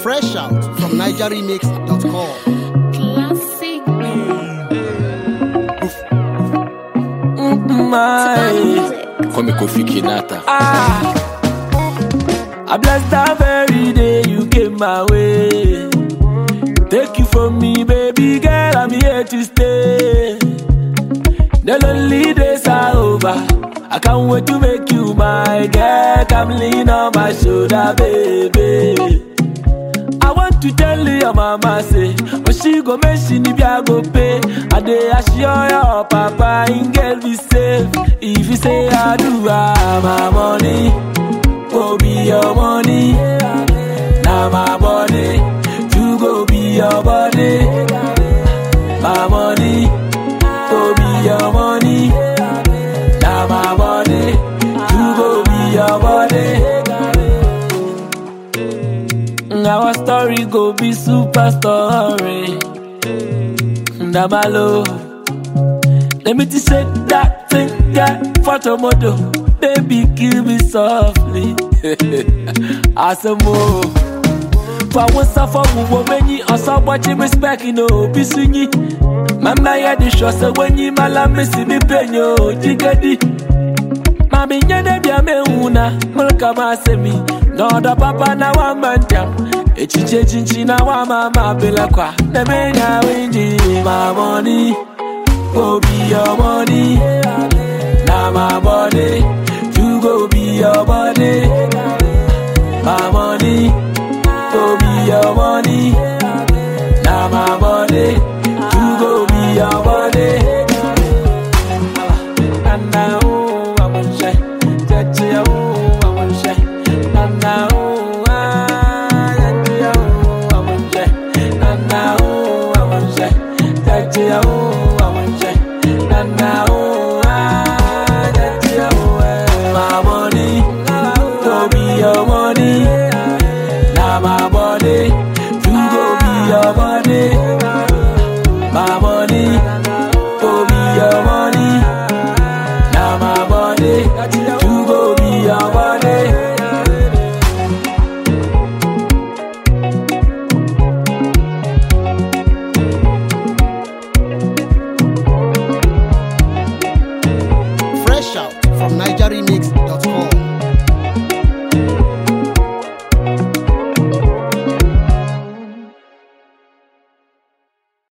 Fresh out from NigerRemix.com. Classic. my Call me Kofi Kinata. ah. I bless that very day you came my way. Take you from me, baby girl, I'm here to stay. The lonely days are over. I can't wait to make you my girl. Come lean on my shoulder, baby. I want to tell you your mama say When she go make she need I go pay I dey assure your papa in girl be safe If you say I do ah, my money Go be your money Now my body You go be your body My money Go be your money Now my body You go be your body our story go be super story. Ndamalo. Let me just say that thing, yeah, photo model. Baby, kill me softly. Asamo. For one suffer, we will many, or some watching respect, you know, be swingy. Mama, yeah, the show, so when you malam, see me penyo, jigadi. Mami nyene bia me una mulka masemi Noda papa na wa manja Echiche chinchi na wa mama bila kwa Na menya winji My money Go be your money Now my body You go be your body My money Go be your money Now my body You go be your body Nana, oh, I want shy. Touchy, oh, I want shy. Nana, oh, ah, touchy, oh, I want shy. Nana, oh, I want shy. Touchy, oh, I want shy. Nana, oh, ah, touchy, oh, eh. My money, go be your money. Now my body, you go be your body. My money, go be your money.